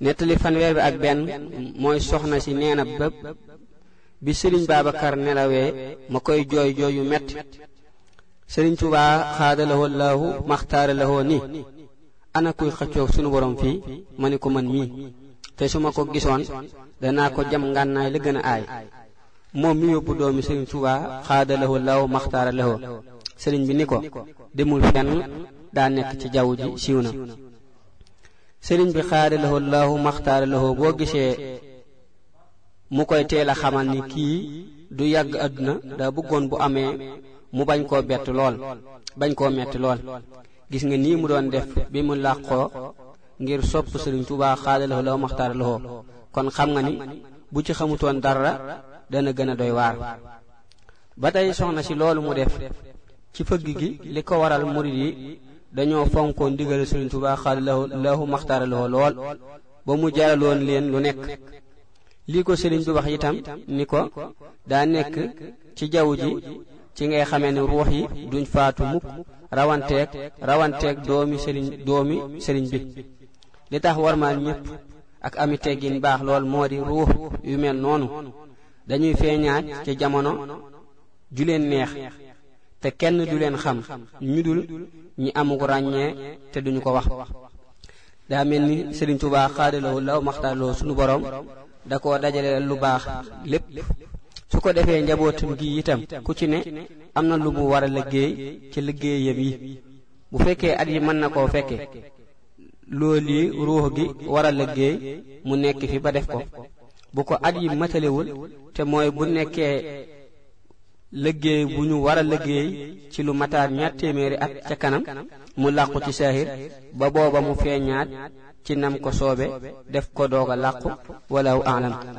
nettali fanweer bi ak benn mooy soxna si nee na bépp bi sëriñ Babacar nelawee ma koy jooy jooy yu metti sëriñ Tuubaa xaadalawoo laahu maxtaara lawoo ni ana kuy xëccoog sunu borom fii ma ni ko man mii te su ma ko gisoon danaa ko jam ngànnaay la gën a aay moom mi yóbbu doomi sëriñ Tuubaa xaadalawoo laahu maxtaara lawoo sëriñ bi ni ko demul fenn daa nekk ci jaww ji siiw na sëriñ bi xaadalawoo laahu maxtaara lawoo boo gisee mu koy teel a xamal ni kii du yàgg àdduna daa bëggoon bu amee mu bañ koo bett lool bañ koo metti lool gis nga nii mu doon def bi mu làqoo ngir sopp sëriñ Tuubaa xaadalawoo laahu maxtaara lawoo kon xam nga ni bu ci xamutoon dara dana gën a doy waar ba tey soxna si loolu mu def ci fëgg gi li ko waral murid yi dañoo fonkoon ndigal sëriñ Tuubaa xaadalawoo laahu maxtaara lawoo lool ba mu jaraloon leen lu nekk lii ko sëriñ bi wax itam ni ko daa nekk ci jaww ji ci ngay xamee ne ruux yi duñ faatu mukk rawanteeg rawanteeg doomi sëriñ doomi sëriñ bi li tax warmaal ñépp ak ami teggin baax lool moo di ruux yu mel noonu dañuy feeñaat ci jamono ju leen neex te kenn du leen xam ñu dul ñi amuk ràññee te duñu ko wax daa mel ni sëriñ Tuubaa xaadaloo law maxtaarloo sunu borom da koo dajale lu baax lépp su ko defee njabootam gi itam ku ci ne am na lu mu war a liggéey ci liggéeyam yi bu fekkee at yi mën na koo fekke loolu yi ruux gi war a liggéey mu nekk fi ba def ko bu ko at yi matalewul te mooy bu nekkee liggéey bu ñu war a liggéey ci lu mataar ñaar téeméeri at ca kanam mu làqu ci saahir ba booba mu feeñaat ci nam ko soobe def ko doog a làqu walaw alam